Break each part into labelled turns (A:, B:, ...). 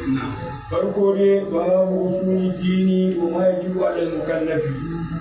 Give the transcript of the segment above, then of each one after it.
A: farko ne babu usuli dini wa ma yajibu ala mukallafi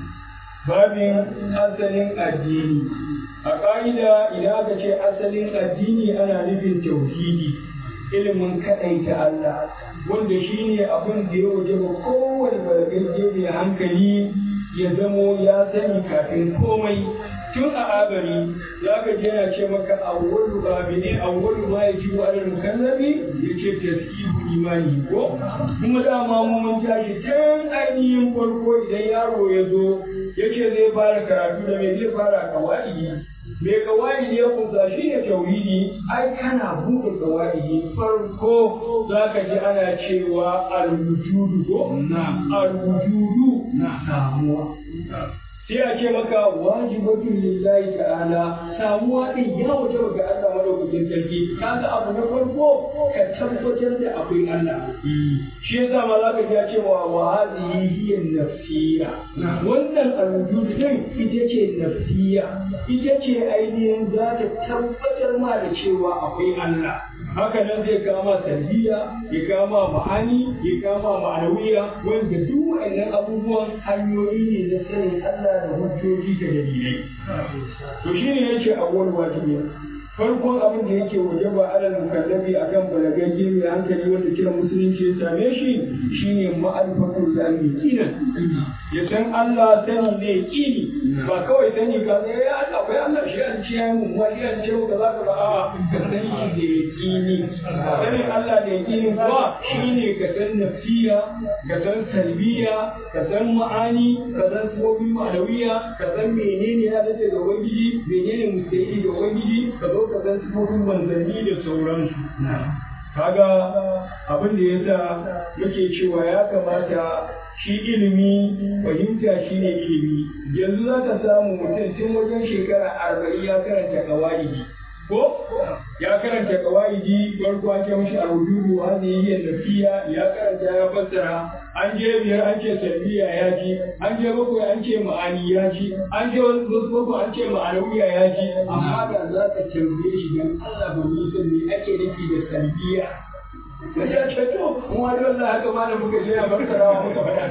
A: babin asalin addini a ƙa'ida idan aka ce asalin addini ana nufin tauhidi ilimin kaɗaita Allah wanda shi ne abin da ya waje ba kowane balagagge mai hankali ya zamo ya sani kafin komai tun a abari za ka je yana ce maka awwalu babi ne awwalu ma ya ji wa mukallabi ya ce tasqihu imani ko kuma dama mu mun tashi tun ainihin farko idan yaro ya zo ya ce zai fara karatu da me zai fara kawai me kawai ya kusa shi ne tauhidi ai kana buɗe kawai farko za ka ji ana cewa alwujudu ko alwujudu na samuwa sai a ce maka wajibatun lillahi ta'ala samuwa din ya waje ga Allah madaukakin sarki kaga abu na farko ka tabbatar da akwai Allah shi yasa ma zaka ji ya ce wa wa hadhihi hiya nafsiya wannan alwujud din ita ce nafsiya ita ce ainihin za ta tabbatar ma da cewa akwai Allah haka nan zai kama tarbiya ya kama ma'ani ya kama ma'anawiya wanda duk wa'annan abubuwan hanyoyi ne na sanin Allah da hujjoji da dalilai to shine yace awwal wajibi farkon abin da yake wajaba alal mukallafi akan balagagge mai hankali wanda kiran musulunci ya same shi shine ma'arifatul zalimi kinan ya san Allah sani ne kini ba kawai sani ka ne ya Allah bai Allah shi an ce mu wani an ce ka za ka ba a ka san shi da yakini sanin Allah da yakini kuwa shine ka san nafsiya ka san salbiya ka san ma'ani ka san sifofin ma'anawiya ka san menene ya dace ga ubangiji menene mustahili ga ubangiji ka zo ka san sifofin manzanni da sauransu kaga abin da yasa muke cewa ya kamata shi ilimi fahimta shi ne ilimi yanzu za ka samu mutum tun wajen shekara arba'in ya karanta kawaidi ko ya karanta kawaidi farko an ce mishi alwujudu hadhihi hiya nafiya ya karanta ya fassara an je biyar an ce salbiya ya ji an je bakwai an ce ma'ani ya ji an je wasu bakwai an ce ma'anawiya ya ji amma da za ka tambaye shi dan Allah ba ni san me ake nufi da salbiya ya ce to mu wani wallahi haka ma da muka je a fassarawa muka faɗa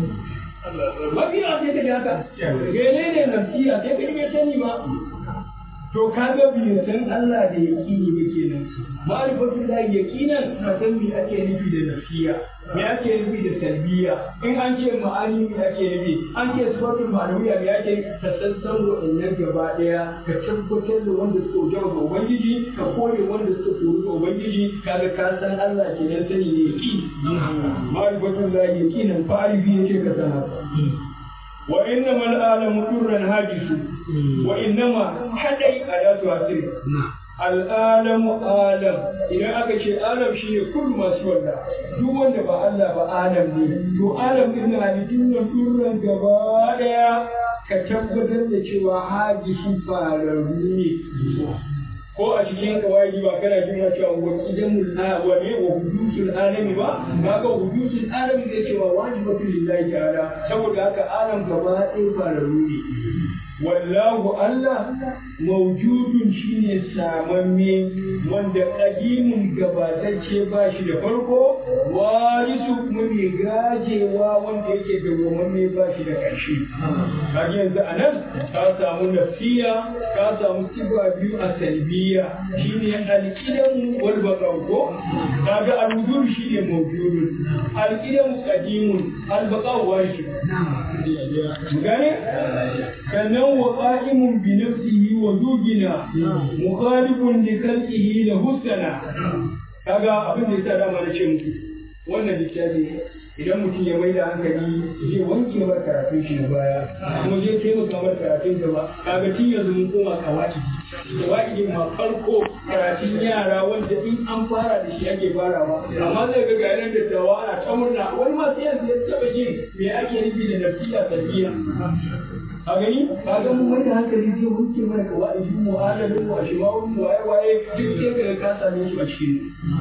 A: mafi yawa sai ka ji haka menene nafsiya sai ka ji bai sani ba to kaga bai san Allah da yaqini ba kenan ma'rifatu da yaqinan ka san me ake nufi da nafsiya me ake nufi da salbiya in an ce ma'ani me ake nufi an ce sifatul ma'anawiya me ake ka san san wa'annan gaba daya ka tabbatar da wanda suka wajaba ga ubangiji ka kore wanda suka kori ga ubangiji kaga ka san Allah kenan sani ne yaqini ma'rifatu da yaqinan fa'arifi yake ka san haka وإنما العالم در هاجس وإنما حدي آيات واسر العالم عالم idan aka ce alam shine kullu masu wanda duk wanda ba Allah ba alam ne to alam din halittun nan durran gaba daya ka tabbatar da cewa hajisu fararru ne ko a cikin kawai ba kana jin cewa wa qidamul wa ne wa hudusul alami ba kaga hudusul alami zai cewa wajibatul lillahi ta'ala saboda haka alam gaba ɗaya fararru ne wallahu Allah mawjudun shine samamme wanda qadimun gabatacce ba shi da farko warisu kuma mai gajewa wanda yake dawwamamme ba shi da ƙarshe kaga yanzu anan ka samu nafsiya ka samu sifa biyu a salbiya shine alqidamu wal baqa'u ko kaga al-wujud shine mawjudun alqidamu qadimun al baqa'u wajib gane sannan wa qa'imun bi nafsihi wa zujina mukhalifun li khalqihi la husna kaga abin da yasa dama na ce muku wannan littafi idan mutum ya mai da hankali zai wanke mar karatun shi na baya kuma zai taimaka mar karatun gaba kaga tun yanzu mun koma kawaki kawaki ma farko karatun yara wanda in an fara da shi ake farawa amma zai ga ga yanar dattawa ana ta murna wani ma sai yanzu ya taba jin me ake nufi da nafsiya tarbiyya a gani ka ga mun mai da hankali zai wanke mana kawai mu adalin mu a shimawun mu waye waye duk sai ka same su a cikin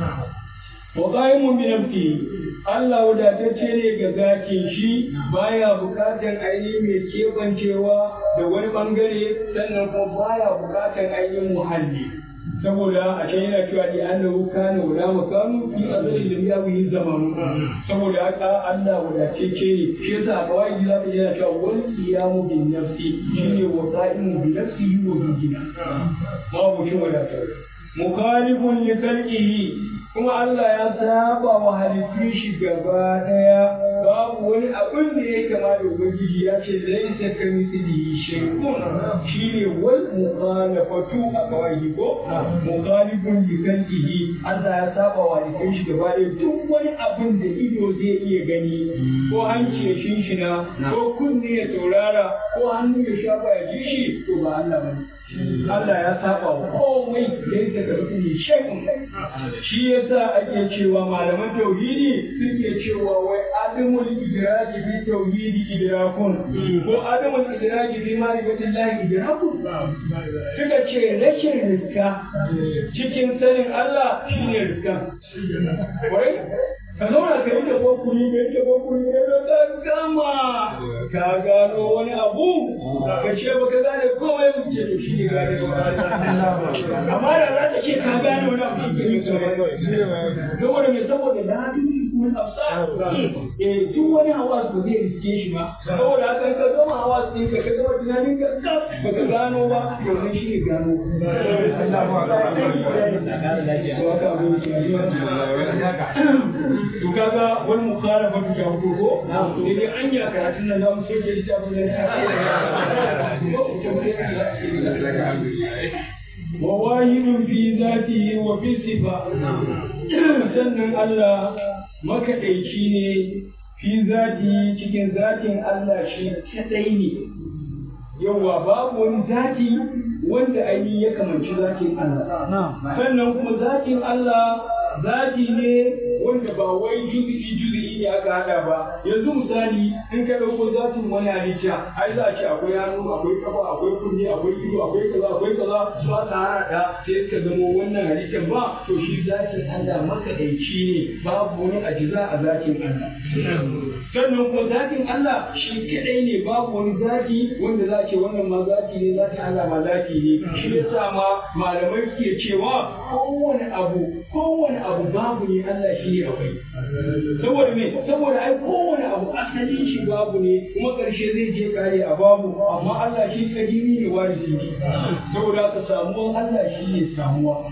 A: wa qa'imun bi nafsi Allah wadatacce ne ga zakin shi baya bukatan ainihin mai kebancewa da wani bangare sannan kuma baya bukatan ainihin muhalli saboda a can yana cewa da annahu kana wala makanu fi azali lam yawi zamanu saboda haka Allah wadatacce ne shi yasa a kawai za ka yana cewa wal qiyamu bin nafsi shine wa qa'imu bi nafsihi wa bi dina babu shi wadatar mukhalifun li khalqihi kuma Allah ya saba wa halittun shi gaba daya babu wani abin da ya kama da ubangiji ya ce laisa ka mithlihi shay'un shine wal mukhalafatu a kawai ko mukhalifun li khalqihi Allah ya saba wa halittun shi gaba daya duk wani abin da ido zai iya gani ko hanci ya shinshina ko kunne ya saurara ko hannu ya shafa ya ji shi to ba Allah bane Allah ya saba wa komai da ya daga rukuni shay'un shi yasa ake cewa malaman tauhidi suke cewa wai adamul idraji fi tauhidi idrakun ko adamul idraji fi ma'rifatillahi idrakun suka ce rashin riska cikin sanin Allah shine riskan wai ka zauna ka yi da kokuri ka yi da kokuri ne da ka gama ka gano wani abu ka ce ba ka gane komai mu ce to shi ne gane amma da za ta ce ka gane wani abu shi ne saboda me saboda na duni kuma afsa eh duk wani hawa ba zai riske shi ba saboda haka ka gama hawa sai ka ka gama tunanin ka ba ka gano ba to ne shi ne gano to kaga wani mukhalafa ta ta ko ko dai an ya karatun nan zamu soke littafin nan وواهد في ذاته وفي صفة sannan Allah makaɗaici ne fi zati cikin zatin Allah shi kaɗai ne yawa babu wani zati wanda ainihin ya kamanci zatin Allah sannan kuma zatin Allah zati ne wanda ba wai juzi'i juzi'i ne aka hada ba yanzu misali in ka dauko zatin wani halitta ai za a ce akwai hannu akwai kafa akwai kunne akwai ido akwai kaza akwai kaza su aka hada sai ka zama wannan halittar ba to shi zatin Allah makadaici ne babu wani ajiza a zatin Allah sannan kuma zatin Allah shi kadai ne babu wani zati wanda za a ce wannan ma zati ne zatin Allah ma zati ne shi yasa ma malamai suke cewa kowane abu kowane abu babu ne Allah shi ne akwai saboda me saboda ai kowane abu asalin shi babu ne kuma karshe zai je kare a babu amma Allah shi kadimi ne warisi ne saboda ka samuwan Allah shi ne samuwa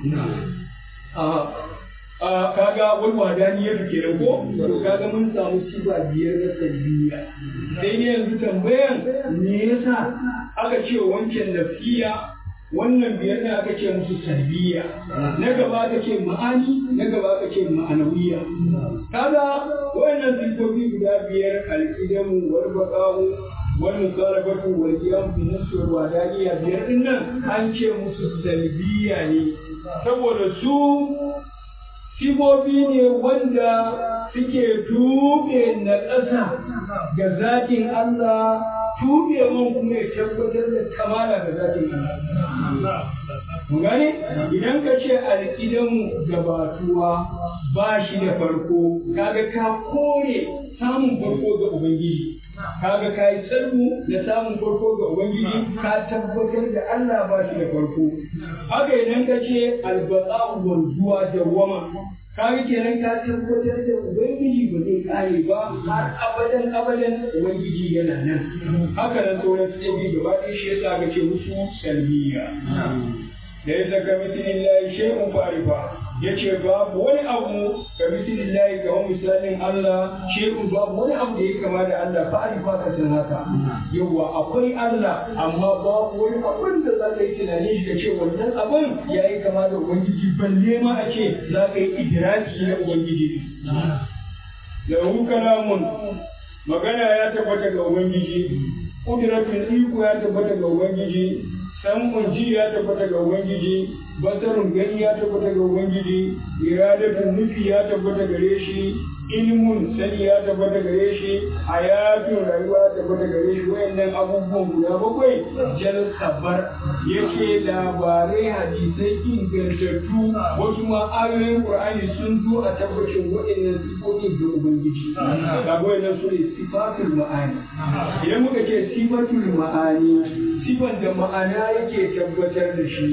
A: a kaga wani wadani ya fi kenan ko to kaga mun samu sifa biyar na salbiya sai ne yanzu tambayan me yasa aka ce wancan nafsiya wannan biyar ne aka ce musu salbiya na gaba aka ce ma'ani na gaba aka ce ma'anawiya kaga wayannan sifofi guda biyar alqidamu wal baqa'u wal mukarabatu wal qiyam bi nafsi wal wadaniya biyar din nan an ce musu salbiya ne saboda su sifofi ne wanda suke tube na ƙasa ga zatin Allah tube man kuma ya tabbatar da kamala ga zatin Allah. gane idan ka ce alƙidanmu gabatuwa ba shi da farko kaga ka kore samun farko ga ubangiji kaga ka yi salmu da samun farko ga ubangiji ka tabbatar da Allah ba shi da farko haka idan ka ce albaqa'u wanzuwa da wama kaga kenan ka tabbatar da ubangiji ba zai kare ba har abadan abadan ubangiji yana nan haka nan sauran sifofi gaba ɗaya shi yasa ka ce musu salbiya ليس كمثل الله شيء فارفا yace babu wani abu ka mislillahi ga misalin Allah shay'un babu wani abu da ya kama da Allah fa arifa ka san haka yawa akwai Allah amma babu wani abun da za ka yi tunani shi ka ce wannan abun ya yi kama da ubangiji balle ma a ce za ka yi idraki na ubangiji lahu kalamun magana ya tabbata ga ubangiji kudratul iko ya tabbata ga ubangiji samun ji ya tabbata ga Ubangiji, basarun gani ya tabbata ga Ubangiji, iradatun nufi ya tabbata gare shi, ilmun sani ya tabbata gare shi, hayatun rayuwa ya tabbata gare shi, wayannan abubuwan guda bakwai jal sabar yake labarai hadisai ingantattu wasu ma ayoyin Qur'ani sun zo a tabbacin wayannan sifofin ga Ubangiji. Ga wayannan su ne sifatul ma'ani. Idan muka ce sifatul ma'ani sifan da ma'ana yake tabbatar da shi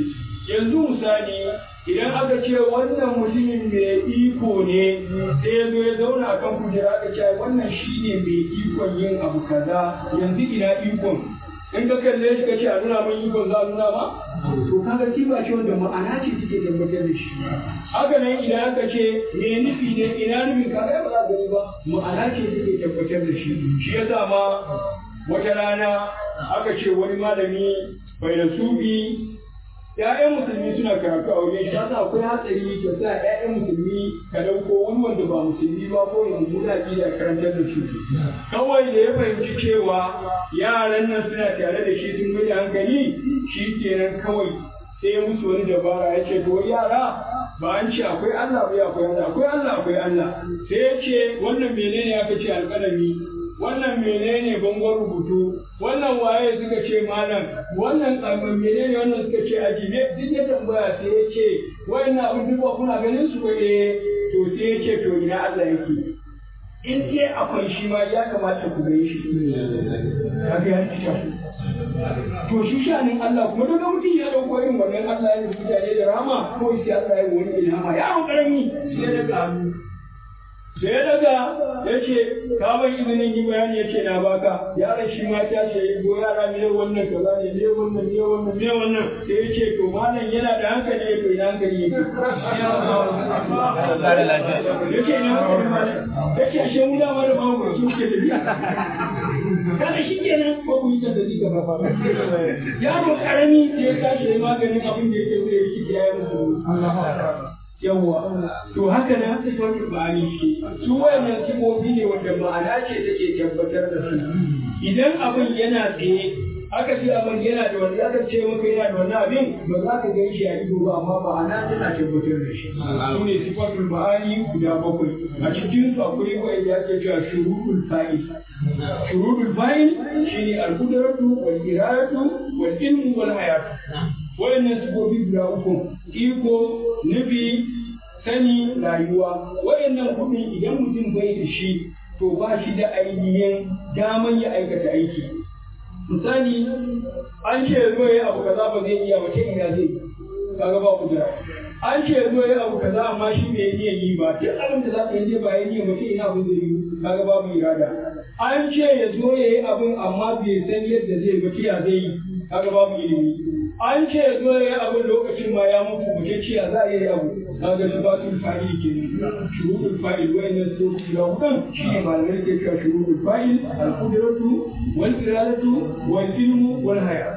A: yanzu misali idan aka ce wannan mutumin mai iko ne sai ya zo ya zauna a kan kujera aka ce wannan shi ne mai ikon yin abu kaza yanzu ina ikon in ka kalle shi ka ce a nuna min ikon za a nuna ma to kaga sifa ce wanda ma'ana ce take tabbatar da shi haka nan idan aka ce me nufi ne ina nufin kaga ba za ka gani ba ma'ana ce take tabbatar da shi shi yasa ma wata rana aka ce wani malami bai da sufi ‘ya'yan musulmi suna karatu a wajen shi yasa akwai hatsari ka sa ‘ya'yan musulmi ka ɗauko wani wanda ba musulmi ba ko ya mummuna da karantar da su kawai da ya fahimci cewa yaran nan suna tare da shi sun gudu hankali shi kenan kawai sai ya musu wani dabara ya ce to yara ba an ce akwai Allah ba akwai Allah akwai Allah akwai Allah sai ya ce wannan menene aka ce alƙalami wannan menene bangon rubutu wannan waye suka ce malam wannan kalmar menene wannan suka ce aji ne duk ya tambaya sai ya ce wayannan abin duk ba kuna ganin su ba eh to sai ya ce to ina Allah yake in dai akwai shi ma ya kamata ku gani shi kaga ya ci to shi shanin Allah kuma daga mutum ya dauko irin wannan Allah ya rubuta ne da rama ko sai Allah ya wani ilhama yaro karami sai ya daga hannu da ya daga ya ce ka bai izinin yi bayani ya ce na baka yaron shi ma ta ce go yara ne wannan kaza ne ne wannan ne wannan ne wannan sai ya ce to malam yana da hankali ya to ina hankali yake ya ce ina hankali malam ya ce ashe mu dama da babu su ke tafiya kada shi kenan ko ku yi ta da zika ba yaro karami sai ya tashi ya maganin abin da yake zai yi ya yi musu yawwa to haka na sifatul ma'ani ce su wayannan sifofi ne wanda ma'ana ce take tabbatar da su idan abin yana tsaye aka ce abin yana da wani aka ce maka yana da wani abin ba za ka gan shi a ido ba amma ma'ana tana tabbatar da shi su ne sifatul ma'ani guda bakwai a cikin su akwai wanda ake cewa shuruɗul fa'il shuruɗul fa'il shine al-qudratu wal iradatu wal ilmu wal hayatu wayannan sifofi guda uku iko nufi sani rayuwa wayannan kuɗin idan mutum bai da shi to ba shi da ainihin daman ya aikata aiki misali an ce zo ya abu kaza ba zai iya ba ta ina zai kaga ba kudura an ce zo ya abu kaza amma shi bai iya yi ba duk abin da za ka yi ba ya iya ba ta ina abin zai yi kaga babu irada an ce ya zo ya yi abin amma bai san yadda zai ba ta zai yi kaga babu ilimi an ce zo ya yi abin lokacin ma ya mutu ba ce ya za a yi abu kaga shi ba su fa'il ke shuruɗul fa'il wa'annan su guda hudun shi ne malamai ke cewa shuruɗul fa'il al-qudratu wal iradatu wal ilmu wal haya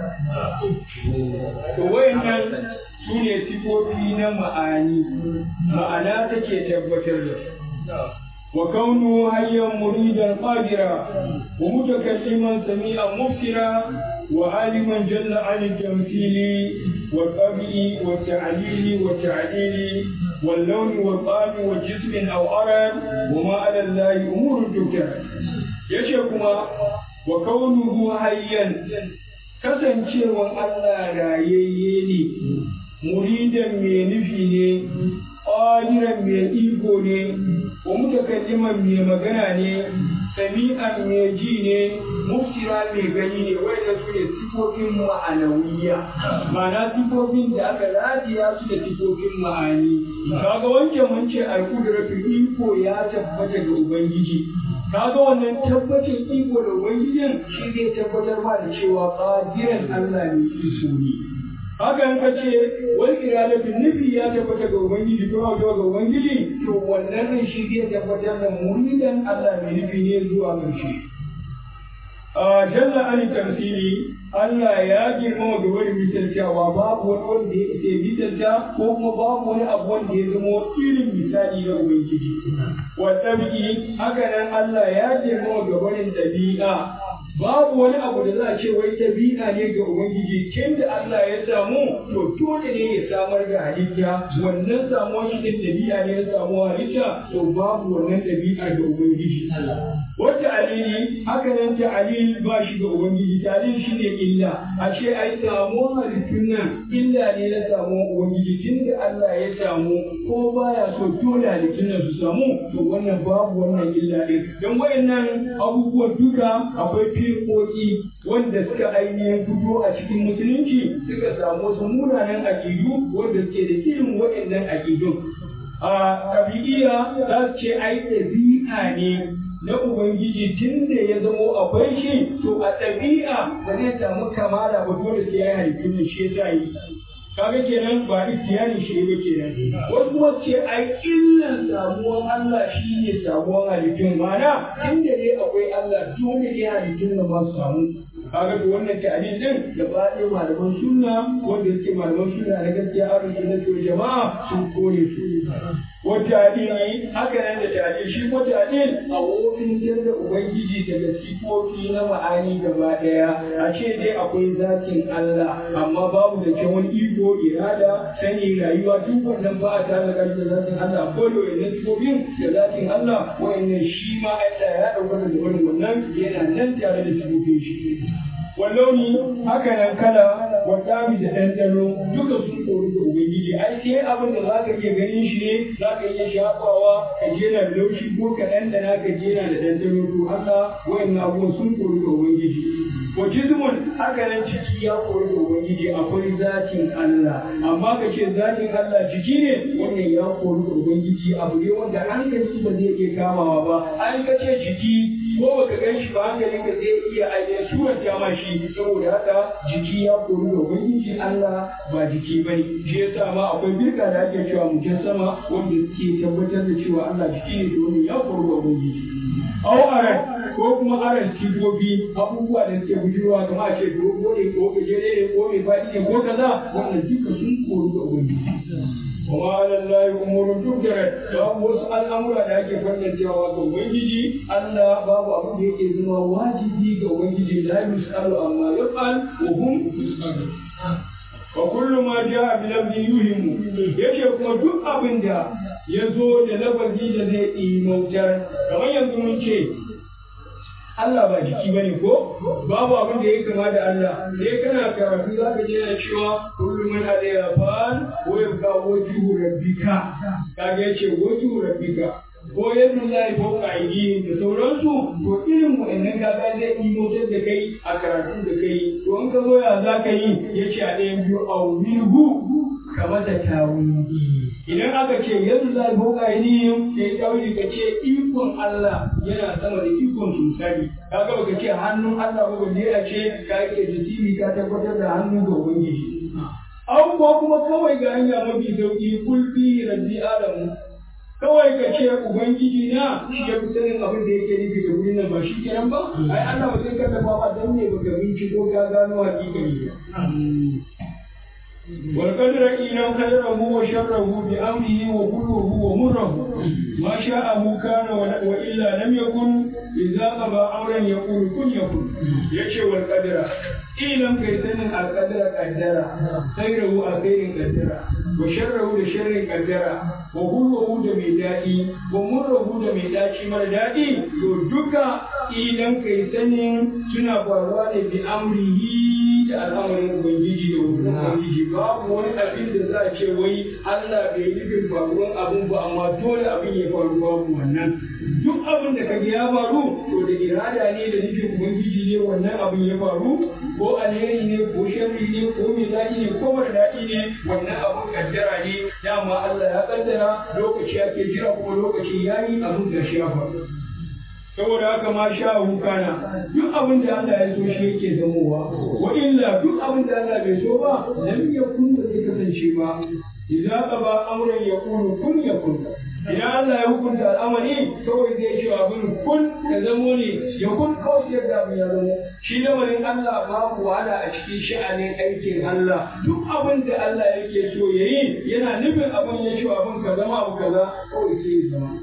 A: to wa'annan su ne sifofi na ma'ani ma'ana take tabbatar da su وكونه حيا مريدا قادرا ومتكلما سميعا مبصرا وعالما جل عن التمثيل والطبع والتعليل والتعليل واللون والطعم والجسم او ارد وما على الله امور تبتر يشكما وكونه حيا kasancewan Allah rayayye ne muridan mai nufi ne ƙadiran mai iko ne wa mutakalliman mai magana ne sami'an mai ji ne muftira mai gani ne wanda su ne sifofin ma'anawiya ma'ana sifofin da aka radiya su da sifofin ma'ani kaga wancan mun ce alƙudratu iko ya tabbata ga ubangiji kaga wannan tabbacin iko da ubangijin shi zai tabbatar ma da cewa qadiran Allah ne iko ne haka in ka ce wal iradatu nufi ya tabbata ga ubangiji ko ga ga ubangiji to wannan ne shi zai tabbatar da muridan Allah mai nufi ne zuwa ƙarshe a jalla an tamsili Allah ya girma da wani misaltawa babu wani wanda ya ce misalta ko kuma babu wani abu wanda ya zama irin misali na ubangiji wa tabi'i haka nan Allah ya girma da wani ɗabi'a babu wani abu da za a ce wai ɗabi'a ne ga Ubangiji tun da Allah ya samu to dole ne ya samar da halitta wannan samuwar shi din ɗabi'a ne ya samu halitta to babu wannan ɗabi'a ga Ubangiji. Wata alili haka nan ta alil ba shi ga Ubangiji talil shi ne illa a ce ai samuwar halittun nan illa ne na samuwar Ubangiji tun da Allah ya samu ko baya so dole halittun nan su samu to wannan babu wannan illa ɗin don wayannan abubuwan duka akwai firƙoƙi wanda suka ainihin fito a cikin musulunci suka samu wasu munanan aƙidu wanda suke da irin waɗannan aƙidun a ƙabi'iyya za su ce ai ɗabi'a ne na Ubangiji tun da ya zamo akwai shi to a ɗabi'a ba zai samu kamala ba dole sai ya yi halittun shi ya sa yi kaga kenan ba ihtiyari shi ba kenan wasu kuma ce ai illan samuwan Allah shi ne samuwan halittun mana inda dai akwai Allah dole ne halittun nan ba su samu kaga to wannan ta'adil din da ba ɗaya malaman sunna wanda suke malaman sunna na gaskiya a sunna to jama'a sun kore su wata adili haka nan da ta'adil shi ko ta'adil a wofin da ubangiji daga sifofi na ma'ani gaba ɗaya a ce dai akwai zakin Allah amma babu da ke wani iko irada sani rayuwa duk wannan ba a tare da da zakin Allah ko da wannan sifofin da zakin Allah wa'annan shi ma Allah ya ɗauka da wannan yana nan tare da sifofin shi wallauni haka nan kala wa dami da ɗanɗano duka sun koru da ubangiji ai sai abin da za ka iya ganin shi ne za ka iya shafawa ka je na laushi ko ka ɗanɗana ka je na da ɗanɗano to Allah wayannan abubuwan sun koru da ubangiji wa jismun haka nan ciki ya koru da ubangiji akwai zatin Allah amma ka ce zatin Allah jiki ne wannan ya koru da ubangiji abu ne wanda hankali ba zai iya kamawa ba an ka ce jiki ko baka gan shi ba hankalin ka zai iya ainihin suranta ma shi saboda haka jiki ya koru da ubangiji Allah ba jiki ba ne shi yasa ma akwai birka da ake cewa mujassama wanda suke tabbatar da cewa Allah jiki ne domin ya koru da ubangiji au aran ko kuma aran sifofi abubuwa da suke bujurwa kamar a ce dogo ne ko gajere ne ko mai faɗi ne ko kaza wannan duka sun koru da ubangiji وما على الله امور تقدر babu wasu al'amura da ake fantancewa ga ubangiji Allah babu abu da yake zama wajibi ga ubangiji la yusalu amma yaf'al wa hum yusalun wa kullu ma jaa bi lafzi yuhimu yace kuma duk abin da ya zo da lafazi da zai imautar kamar yanzu mun ce Allah ba jiki ba ne ko babu abin da ya kama da Allah sai kana karatu za ka je na cewa kullum man alayya fan wa yabqa wajhu rabbika kaga yace wajhu rabbika ko yadda za yi fauka aidihim da sauransu to irin wa'annan kaga zai imotar da kai a karatu da kai to in ka zo ya za ka yi yace a ɗayan biyu awilhu kama da tawili idan aka ce yanzu za a boka ainihin sai tawili ka ce ikon Allah yana sama da ikon su misali kaga baka ce hannun Allah ba balle a ce ka yake jisimi ka tabbatar da hannu ga ubangiji an ko kuma kawai ga hanya mafi sauki kulfi rabbi adamu kawai ka ce ubangiji na shi ya fi sanin abin da yake nufi da wurin nan ba shi kenan ba ai Allah ba zai kallafa ba dan ne baka binciko ka gano hakikani ba والقدر إلى خيره وشره بأمره وكله ومره ما شاءه كان وإلا لم يكن إذا قضى أمرا يقول كن يكن يشي والقدر إلى كيسن القدر قدر خيره الخير قدر وشره لشر قدر وكله دميدائي ومره دميدائي مردائي يدك إلى كيسن سنة فروان بأمره da al'amarin Ubangiji da wurin Ubangiji babu wani abin da za a ce wai Allah bai nufin faruwan abin ba amma dole abin ya faru babu wannan duk abin da kaga ya faru to da irada ne da nufin Ubangiji ne wannan abin ya faru ko alheri ne ko sharri ne ko mai daɗi ne ko mara daɗi ne wannan abin kaddara ne dama Allah ya kaddara lokaci ake jira kuma lokaci yayi abin da shi ya faru saboda haka ma sha kana duk abin da Allah ya so shi yake zamowa wa illa duk abin da Allah bai so ba lam yakun da zai kasance ba idza qaba amran yaqulu kun yakun idan Allah ya hukunta al'amari kawai zai ce abin kun da zamo ne ya kun kawai yadda abin ya zamo shi lamarin Allah babu wahala a cikin sha'anin aikin Allah duk abin da Allah yake so yayi yana nufin abin ya ce abin ka zama abu kaza kawai sai ya zama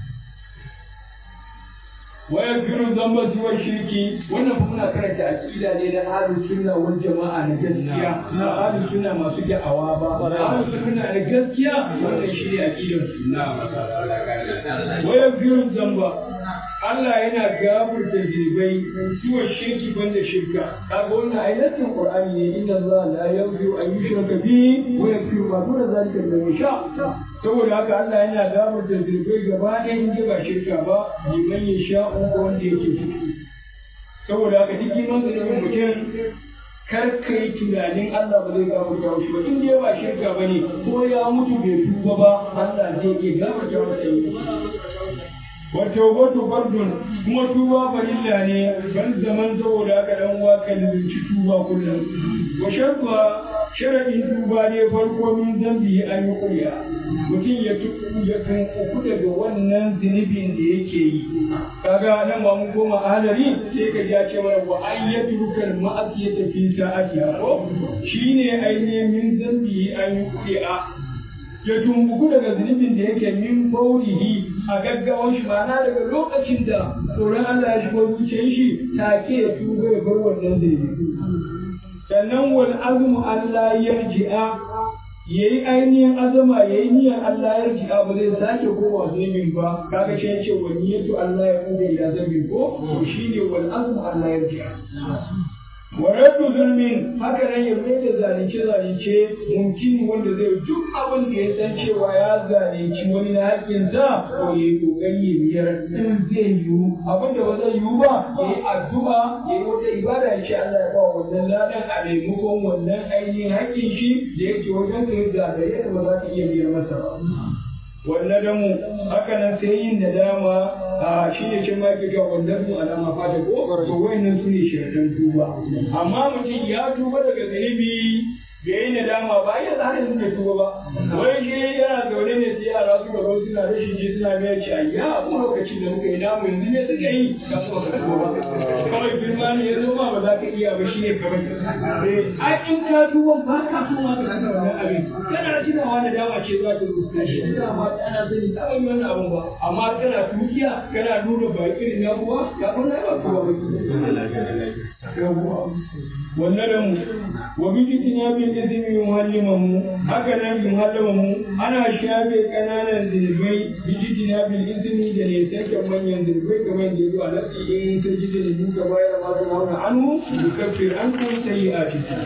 A: ويغفر الذنب سوى الشرك wannan kuma muna karanta aqida ne na ahlus sunna wal jama'a na gaskiya na ahlus sunna masu da'awa ba ahlus sunna na gaskiya wannan shi ne aqidar sunna wa yaghfiru dhanba Allah yana gafarta zunubai suwa shirki banda shirka kaga wannan ayatin Qur'ani ne inna Allah la yaghfiru an yushraka bihi wa yaghfiru ma duna zalika liman yasha saboda haka Allah yana gafarta zunubai gaba ɗaya in ba shirka ba liman yasha ga wanda yake so saboda haka duk girman zunubin mutum kar ka yi tunanin Allah ba zai gafarta shi ba in dai ba shirka ba ne ko ya mutu bai tuba ba Allah zai iya gafarta masa yi wato wato fardun kuma tuba farilla ne ban zaman saboda haka dan uwa ka lulunci tuba kullum wa sharfa sharadin tuba ne farko min zambi an yi kuriya mutum ya tuku ya tunku daga wannan zunubin da yake yi kaga nan ba mun koma ahalari sai ka ja ce mana wa ayyatuka ma'asiyata fi sa'atiha ko shine ainihin min zambi an yi kuriya ya tumbuku daga zunubin da yake min baurihi a gaggawan shi ma'ana daga lokacin da tsoron Allah ya shigo zuciyar shi take ya tuba ya bar wannan zunubi sannan wal azmu Allah yarji'a yayi ainihin azama yayi niyyar Allah yarji'a ba zai sake kowa zunubin ba kaga shi yace wa niyyatu Allah ya kuda ila zambin ko to shine wal azmu Allah yarji'a wa raddu zulmin haka nan ya mai da zalunce zalunce mumkin wanda zai duk abin da ya san cewa ya zalunci wani na haƙƙinsa ko ya yi ƙoƙari ya biyar in zai yiwu abin da ba zai yiwu ba ya yi addu'a ya yi wata ibada ya ce Allah ya ba wannan ladan a maimakon wannan ainihin haƙƙin shi da yake wajen ka yi zagaye da ba za ka iya biyar masa ba. wannan damu haka nan sai yin nadama a shi ne cin ma ke cewa wannan mu alama fata ko to wayannan su ne shirkan tuba amma mutum ya tuba daga zunubi da yi nadama ba ya har yanzu bai tuba ba wai shi yana zaune ne sai yara suka zo suna rashin ji suna mai ci ayya mu lokacin da muka yi namu yanzu ne suka yi ka so ka tuba ba kawai girma ne ya zo ma ba za ka iya ba shi ne kawai a in ka tuba ba ka so ma ka tuba wannan abin kana tunawa da dama ce za ta zo ka shi dama ana sani ka yi wannan abin ba amma kana tukiya kana nuna ba irin na kuwa ya kuma ba kuwa ba wannan da mu wa bi bin izini yuhallimamu haka nan yuhallimamu ana shafe kananan zirbai bijitina bil izini da ne sake manyan zirbai kamar da yazo a nasi in ta ji da duka bayar ma da nauna anhu yukaffir ankum sayyi'atikum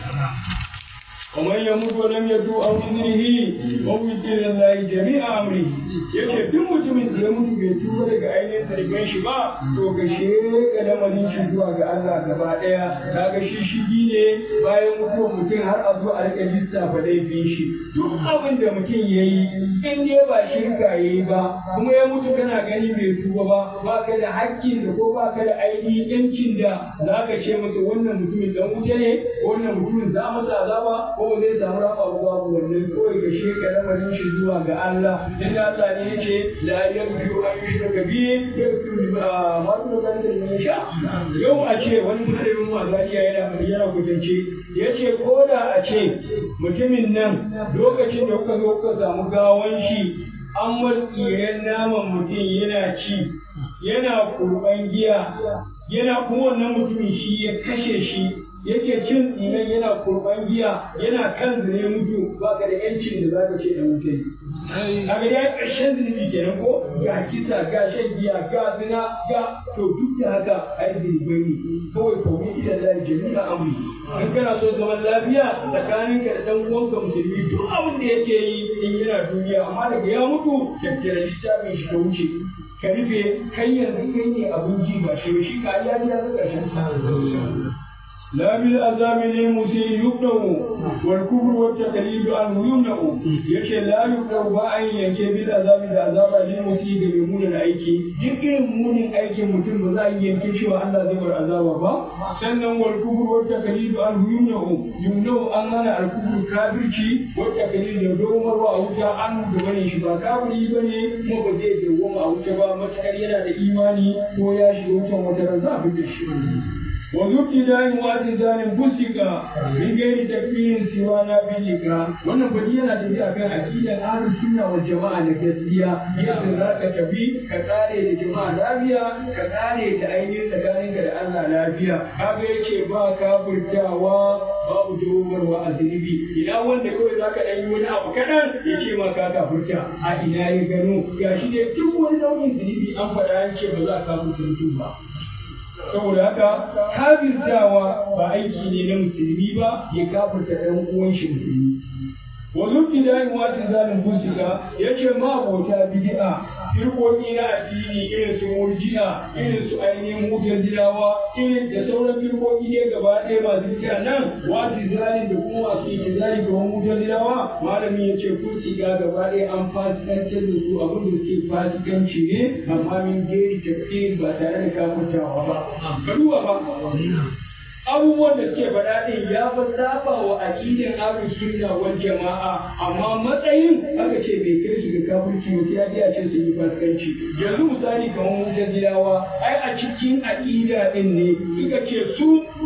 A: ومن يموت ولم يتوب عن وزره ووكل الله جميع امره yace duk mutumin da ya mutu bai tuba daga ainihin sarkin shi ba to ga sheka lamarin shi zuwa ga Allah gaba daya kaga shi shigi ne bayan mutuwar mutum har a zo a rika lissafa laifin shi duk abin da mutum ya yi in dai ba shirka ya yi ba kuma ya mutu kana gani bai tuba ba ba ka da hakkin da ko ba ka da ainihin yancin da za ka ce masa wannan mutumin dan wuta ne wannan mutumin za masa azaba ko zai samu rafa ruwa wannan kawai ga sheka lamarin shi zuwa ga Allah dan Allah ne yake la yaghfiru an yushraka bihi yaghfiru ma dun zalika liman yasha yau a ce wani mutumin mazariya yana yana kutance yace ko da a ce mutumin nan lokacin da kuka zo kuka samu gawan shi an marƙiyayen naman mutum yana ci yana kurban giya yana kuma wannan mutumin shi ya kashe shi yake cin tsinan yana kurban giya yana kan zine mutu ba ka da yancin da za ka ce da mutum kaga ya ƙarshen zunubi kenan ko ga kisa ga shan giya ga zina ga to duk da haka ai zunubai ne kawai kawai ita da jami'a amri in kana so zaman lafiya tsakaninka da dan uwanka musulmi duk abin da yake yi in yana duniya amma daga ya mutu tattara littafin shi ka wuce ka rufe kai yanzu kai ne abin ji ba shi shi ka ya ji ya ga ƙarshen لا بالعذاب للمسيء يبدأ والكفر والتقليد عنه يمنع يكي لا يبدأ بأن ينكي بالعذاب العذاب للمسيء يمون الأيكي ذكر مون الأيكي متن بذا ينكي شو أن ذكر العذاب با سنن والكفر والتقليد عنه يمنع يمنع أن أنا الكفر كافرشي والتقليد يدوم وأوجا عنه دبني شبا كافري بني مبزي دوم أوجا با متكرينا da imani ko ya shiga wutan wata razafi da shi وذبتداء واعتزال بسك من غير تكفير سوى نابلك wannan fadi yana tafiya kan aqidar ahlus sunna wal jama'a na gaskiya yadda za ka tafi ka kare da jama'a lafiya ka kare da ainihin tsakaninka da Allah lafiya kaga yace ba kafirtawa babu dogarwa a zunubi ina wanda kawai za ka yi wani abu kaɗan ya ce ma ka kafirta a ina ya gano gashi ne duk wani nau'in zunubi an faɗa an ce ba za a kafirta mutum ba saboda haka kafirtawa ba aiki ne na musulmi ba ya kafirta ɗan uwan shi musulmi wa zubti da yin wata zalin busika ya ce ma abota bid'a firkoki na addini irin su murji'a irin su ainihin mutazilawa irin da sauran firkoki ne gaba ɗaya masu kira nan wasu zalin da kuma masu ikizali ga mutazilawa malamin ya ce kun siga gaba ɗaya an fasikantar da su abin da suke fasikanci ne amma min geri tafsir ba tare da kafurtawa ba ka duba ba abubuwan da suke faɗa ɗin ya fi saba wa aƙidin ahlus sunna wal jama'a amma matsayin aka ce bai kai su ga kafirci ba sai ya ji a ce sun yi fasikanci yanzu misali kamar mutazilawa ai a cikin aƙida ɗin ne suka ce su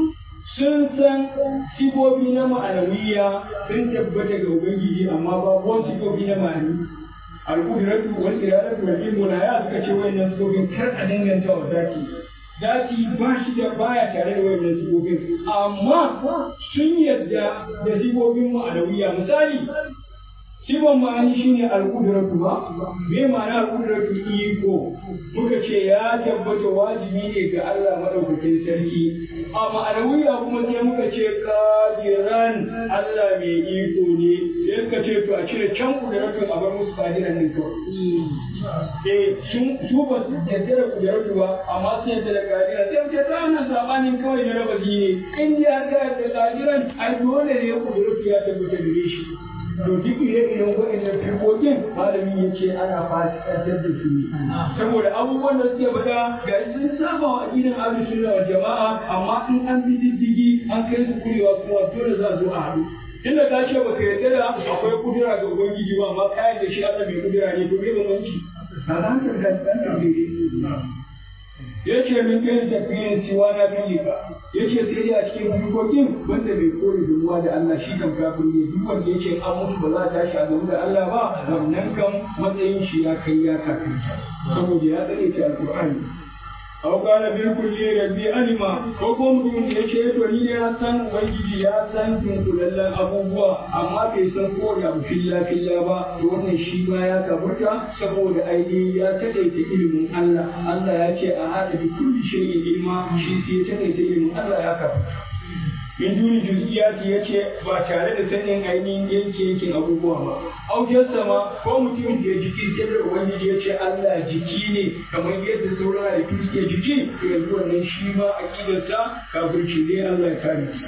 A: sun san sifofi na ma'anawiya sun tabbata ga ubangiji amma ba wani sifofi na ma'ani al-qudratu wal iradatu wal ilmu la ya suka ce wayannan sifofin kar a danganta wa zaki zaki ba shi da baya tare da wayannan sifofin amma sun yarda da sifofin ma'anawiya misali sifan ma'ani shine al-qudratu ba me ma'ana al-qudratu iko muka ce ya tabbata wajibi ne ga Allah madaukakin sarki a ma'anawiya kuma sai muka ce qadiran Allah mai iko ne sai suka ce to a cire can qudratu a bar musu qadiran ne kawai eh sun su ba su yarda da kujeratu ba amma sun yarda da kadiran sai wuce ta wannan sabanin kawai na raba ne in dai har ka yarda kadiran ai dole ne kujeratu ya tabbata gare shi to duk ire-iren waɗannan firkokin malami ya ce ana fasikantar da su saboda abubuwan da suke faɗa ga sun saba wa aƙidan ahlus sunna wal jama'a amma in an bi diddigi an kai su kurewa kuma dole za a zo a haɗu inda ka ce baka yarda da akwai kudura ga ubangiji ba amma ka yarda shi Allah mai kudura ne to me bambanci ba za ka da dan ya ce min kai tafiyin siwa na biyu ba ya ce sai dai a cikin harkokin wanda bai kore dumuwa da Allah shi kan kafin ne duk wanda ya ce an mutu ba za a tashi a gamu da Allah ba wannan kan matsayin shi ya kai ya kafin saboda ya tsare ta alƙur'ani aw kana bil kulli rabbi alima ko ko mutum ya ce to ni ne ya san ubangiji ya san dunkulallen abubuwa amma bai san ko da filla filla ba to wannan shi ma ya kaburta saboda ainihin ya takaita ilimin Allah Allah ya ce a hada bi kulli shay'in ilma shi sai ya takaita ilimin Allah ya kaburta in duni juz'iyati ya ce ba tare da sanin ainihin yanke yankin abubuwa ba aujen sama ko mutum da ya jiki sai da ubangiji ya ce Allah jiki ne kamar yadda sauran halittu suke jiki to yanzu wannan shi ma aqidarsa kafirci ne Allah ya kare